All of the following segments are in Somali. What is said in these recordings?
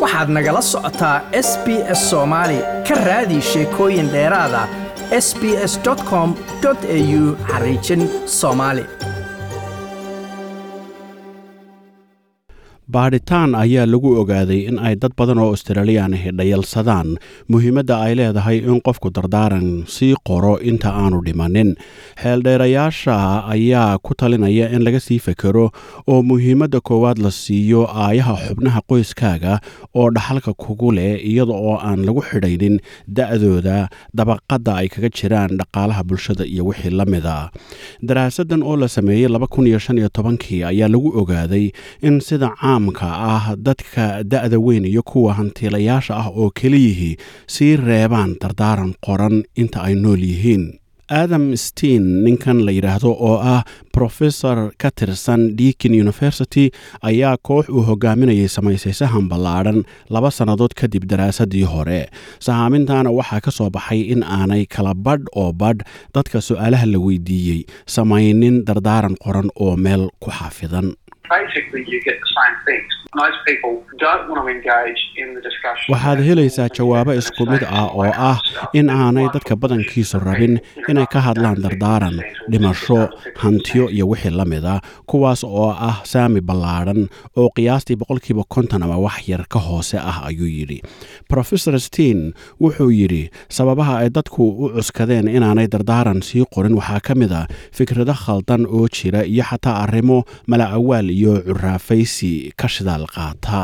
waxaad nagala socotaa s b s soomaali ka raadi sheekooyin dheeraada s b s com au xariijin soomaali baadhitaan ayaa lagu ogaaday in ay dad badan oo australiyan ahi dhayalsadaan muhiimadda ay leedahay in qofku dardaaran sii qoro inta aanu dhimanin xeeldheerayaasha ayaa ku talinaya in laga sii fekero oo muhiimadda koowaad la siiyo aayaha xubnaha qoyskaaga oo dhaxalka kugu leh iyada oo aan lagu xidhaynin da-dooda dabaqadda ay kaga jiraan dhaqaalaha bulshada iyo wixii la mida daraasadan oo la sameeyey kii ayaa lagu ogaaday in sida caamka ah dadka da-da weyn iyo kuwa hantiilayaasha ah oo keliyihii sii reebaan dardaaran qoran inta ay nool yihiin adam steen ninkan la yidhaahdo oo ah professor ka tirsan deakin university ayaa koox uu hogaaminayay samaysaysahan ballaadhan laba sannadood kadib daraasadii hore sahaamintaana waxaa ka soo baxay in aanay kala badh oo badh dadka su-aalaha la weydiiyey samaynin dardaaran qoran oo meel ku xafidan waxaad helaysaa jawaabo isku mid ah oo ah in aanay dadka badankiisu rabin inay ka hadlaan dardaaran dhimasho hantiyo iyo wixii la mida kuwaas oo ah saami ballaadhan oo qiyaastii boqolkiiba konton ama wax yar ka hoose ah ayuu yidhi rofesor steen wuxuu yidhi sababaha ay dadku u cuskadeen inaanay dardaaran sii qorin waxaa ka mid a fikrado khaldan oo jira iyo xataa arrimo mala awaal iyo curaafaysi ka shidaal qaata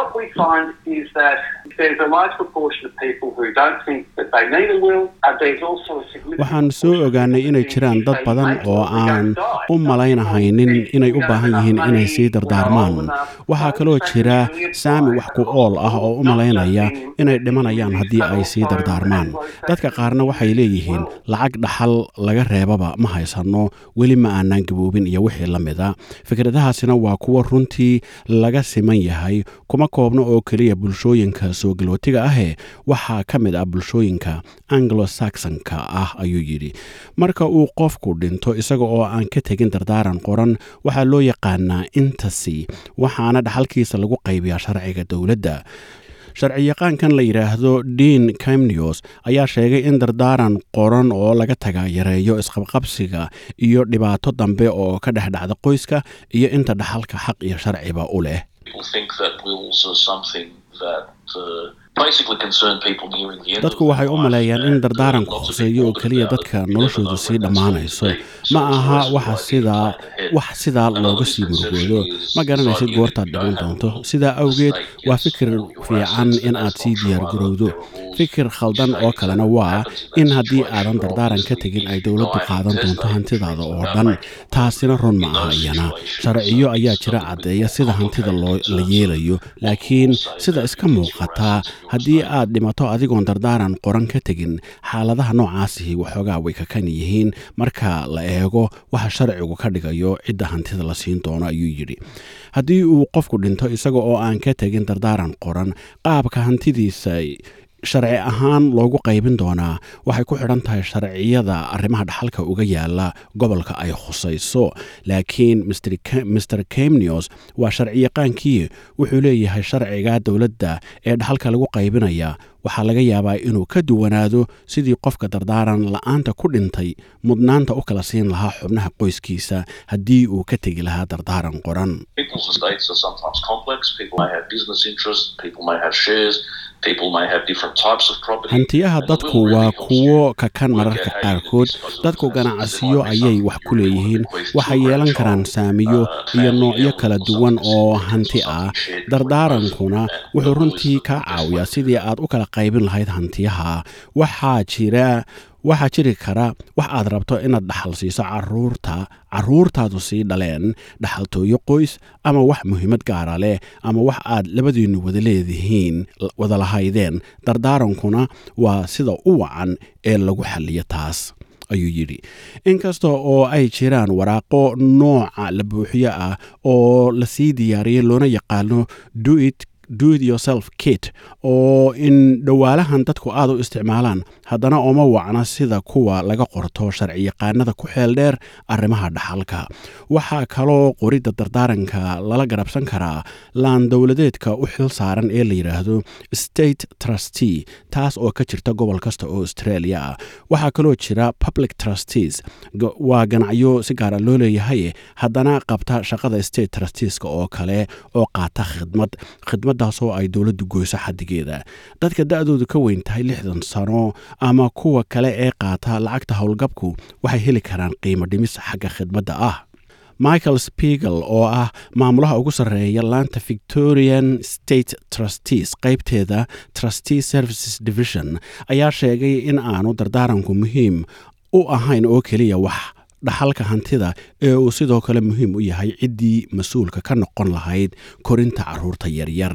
waxaan soo ogaanay inay jiraan dad badan oo aan u malaynahaynin inay u baahan yihiin inay sii dardaarmaan waxaa kaloo jira saami wax ku ool ah oo u malaynaya inay dhimanayaan haddii ay sii dardaarmaan dadka qaarna waxay leeyihiin lacag dhaxal laga reebaba ma haysanno weli ma aanaan gaboobin iyo wixii la mida fikradahaasina waa kuwo runtii laga siman yahay kuma koobno oo keliya bulshooyinka soo galootiga ahee waxaa ka mid ah bulshooyinka anglo saxonka ah ayuu yidhi marka uu qofku dhinto isaga oo aan ka tegin dardaaran qoran waxaa loo yaqaanaa intasi waxaana dhaxalkiisa lagu qaybiyaa sharciga dowladda sharciyaqaankan la yidhaahdo dean camnews ayaa sheegay in dardaaran qoran oo laga taga yareeyo isqabqabsiga iyo dhibaato dambe oo ka dhex dhacda qoyska iyo inta dhaxalka xaq iyo sharciba u leh dadku waxay u maleeyaan in dardaaranku khuseeyo oo keliya dadka noloshoodu sii dhammaanayso ma aha wax sidaa looga sii murugoodo ma garanaysid goortaad dhiman doonto sidaa awgeed waa fikir fiican in aad sii diyaargarowdo fikir khaldan oo kalena waa in haddii aadan dardaaran ka tegin ay dowladdu qaadan doonto hantidaada oo dhan taasina run ma aha iyana sharciyo ayaa jira caddeeya sida hantida la yeelayo laakiin sida iska muuqataa haddii aad dhimato adigoon dardaaran qoran ka tegin xaaladaha noocaasihi waxoogaa way kakan yihiin marka la eego waxa sharcigu ka dhigayo cidda hantida la siin doono ayuu yidhi haddii uu qofku dhinto isaga oo aan ka tegin dardaaran qoran qaabka hantidiisa sharci ahaan loogu qaybin doonaa waxay ku xidhan tahay sharciyada arrimaha dhaxalka uga yaala gobolka ay khusayso laakiin mr camnews waa sharciyaqaankii wuxuu leeyahay sharciga dowladda ee dhaxalka lagu qaybinaya waxaa laga yaabaa inuu ka duwanaado sidii qofka dardaaran la-aanta ku dhintay mudnaanta u kala siin lahaa xubnaha qoyskiisa haddii uu ka tegi lahaa dardaaran qoran hantiyaha dadku waa kuwo kakan mararka qaarkood dadku ganacsiyo ayay wax ku leeyihiin waxay yeelan karaan saamiyo iyo noocyo kala duwan oo hanti ah dardaarankuna wuxuu runtii kaa caawiyaa sidii aad u kala qaybin lahayd hantiyaha waxaa jira waxaa jiri kara wax aad rabto inaad dhaxal siiso caruurta caruurtaadu sii dhaleen dhaxaltooyo qoys ama wax muhiimad gaara leh ama wax aad labadiinnu wada leedihiin wada lahaydeen dardaarankuna waa sida u wacan ee lagu xalliyo taas ayuu yidhi inkasta oo ay jiraan waraaqo nooca la buuxiyo ah oo lasii diyaariyey loona yaqaano duit do it yourself kit oo in dhowaalahan dadku aad u isticmaalaan haddana uma wacna sida kuwa laga qorto sharciyaqaanada ku xeel dheer arrimaha dhaxalka waxaa kaloo qoridda dardaaranka lala garabsan karaa laan dowladeedka u xil saaran ee la yidhaahdo state trustee taas oo ka jirta gobol kasta oo australia ah waxaa kaloo jira public trustees waa ganacyo si gaara loo leeyahay haddana qabta shaqada state trusteeska oo kale oo qaata khidmad khidmaddaasoo ay dowladdu goyso xadigeeda dadka da-doodu ka weyn tahay lixdan sano ama kuwa kale ee qaata lacagta howlgabku waxay heli karaan qiimo dhimis xagga khidmadda ah michael spiegel oo ah maamulaha ugu sarreeya laanta victorian state trustees qaybteeda trustee services division ayaa sheegay in aanu dardaaranku muhiim u ahayn oo keliya wax dhaxalka hantida ee uu sidoo kale muhiim u yahay ciddii mas-uulka ka noqon lahayd korinta carruurta yaryar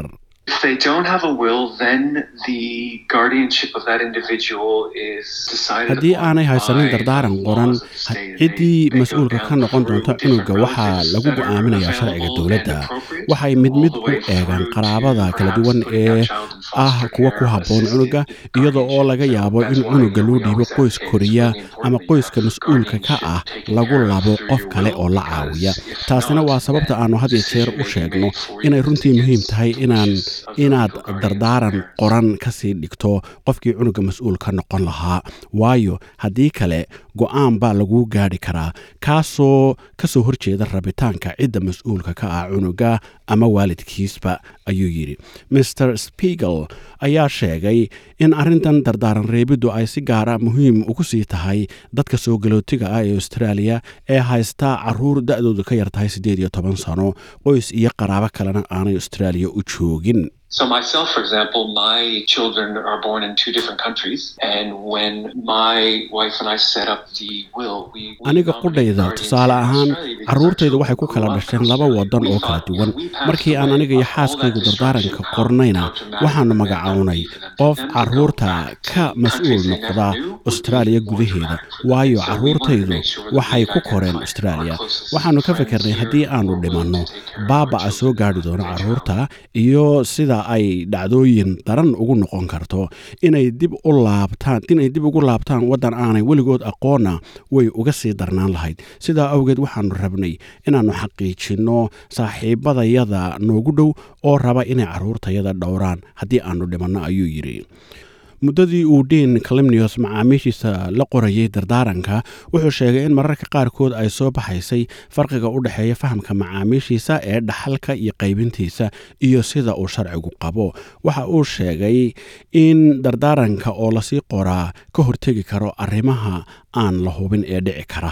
haddii aanay haysanin dardaaran qoran ciddii mas-uulka ka noqon doonta cunuga waxaa lagu go'aaminayaa sharciga dowladda waxay mid mid u eegaan qaraabada kala duwan ee ah kuwa ku habboon cunuga iyada oo laga yaabo in cunuga loo dhiibo qoys koriya ama qoyska mas-uulka ka ah lagu labo qof kale oo la caawiya taasina waa sababta aannu had iyo jeer u sheegno inay runtii muhiim tahay inaan inaad dardaaran qoran kasii dhigto qofkii cunuga mas-uul ka noqon lahaa waayo haddii kale go-aan baa laguu gaadhi karaa kaasoo kasoo horjeeda rabitaanka cidda mas-uulka ka ah cunuga ama waalidkiisba ayuu yidhi master spiegel ayaa sheegay in arrintan dardaaran reebiddu ay si gaara muhiim ugu sii tahay dadka soo galootiga ah ee australia ee haysta caruur da-doodu ka yar tahay siddeed iyo toban sano qoys iyo qaraabo kalena aanay australia u joogin So myself, for example, my children are born in two different countries, and when my wife and I set up the will, we aniga qudhayda tusaale ahaan carruurtaydu waxay ku kala dhasheen laba wadan oo kala duwan markii aan aniga iyo xaaskaygu dardaaranka qornayna waxaanu magacownay qof carruurta ka mas-uul noqda austraaliya gudaheeda waayo carruurtaydu waxay ku koreen austraaliya waxaanu ka fikirnay haddii aanu dhimanno baaba'a soo gaadhi doono carruurta iyo sida ay dhacdooyin daran ugu noqon karto inay dib u laabtaan inay dib ugu laabtaan waddan aanay weligood aqoonna way uga sii darnaan lahayd sidaa awgeed waxaanu rabnay inaannu xaqiijinno saaxiibadayada noogu dhow oo raba inay carruurtayada dhowraan haddii aannu dhimanno ayuu yidhi muddadii uu dean calimnios macaamiishiisa la qorayay dardaaranka wuxuu sheegay in mararka qaarkood ay soo baxaysay farqiga u dhexeeya fahamka macaamiishiisa ee dhaxalka iyo qaybintiisa iyo sida uu sharcigu qabo waxa uu sheegay in dardaaranka oo lasii qoraa ka hortegi karo arrimaha aan la hubin ee dhici kara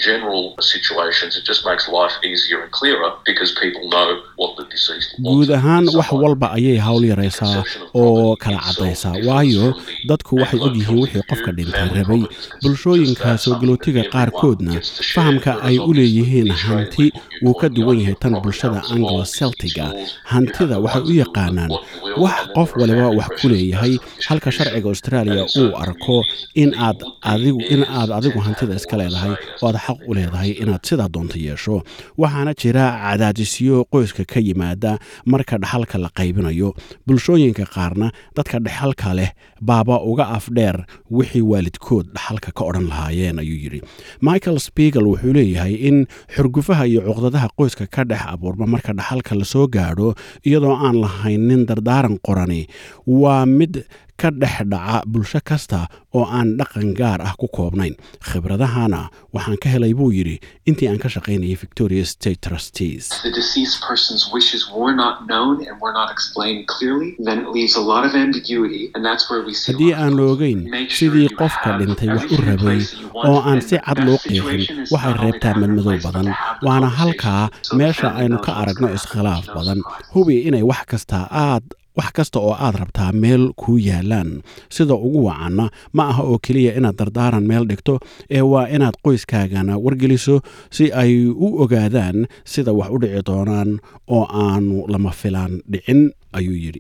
guud ahaan wax walba ayay hawl yaraysaa oo kala caddaysaa waayo dadku waxay ogyihiin wixii qofka dhintay rabay bulshooyinka soo galootiga qaarkoodna fahamka ay u leeyihiin hanti wuu ka duwan yahay tan bulshada anglo celtiga hantida waxay u yaqaanaan wax qof waliba wax ku leeyahay halka sharciga australia uu arko in aad adigu in aad adigu hantida iska leedahay oo aad xaq u leedahay inaad sidaa doonto yeesho waxaana jira cadaadisyo qoyska ka yimaada marka dhaxalka la qaybinayo bulshooyinka qaarna dadka dhexalka leh baaba uga afdheer wixii waalidkood dhaxalka ka odhan lahaayeen ayuu yidhi michael spiegel wuxuu leeyahay in xurgufaha iyo cuqdadaha qoyska ka dhex abuurma marka dhaxalka lasoo gaadho iyadoo aan lahaynin dardaaran qorani waa mid ka dhex dhaca bulsho kasta oo aan dhaqan gaar ah ku koobnayn khibradahana waxaan ka helay buu yidhi intii aan ka shaqaynayay victoria state trustees haddii aan ogeyn sidii qofka dhintay wax u rabay oo aan si cad loo qeexin waxay reebtaa madmadow badan waana halkaa meesha aynu ka aragno iskhilaaf badan hubi inay wax kasta aad wax kasta oo aad rabtaa meel kuu yaalaan sida ugu wacanna ma aha oo keliya inaad dardaaran meel dhigto ee waa inaad qoyskaagana wargeliso si ay u ogaadaan sida wax u dhici doonaan oo aanu lama filaan dhicin ayuu yidhi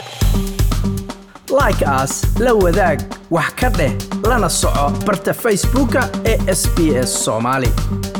like aas la wadaag wax ka dheh lana soco barta facebooka ee sb s soomaali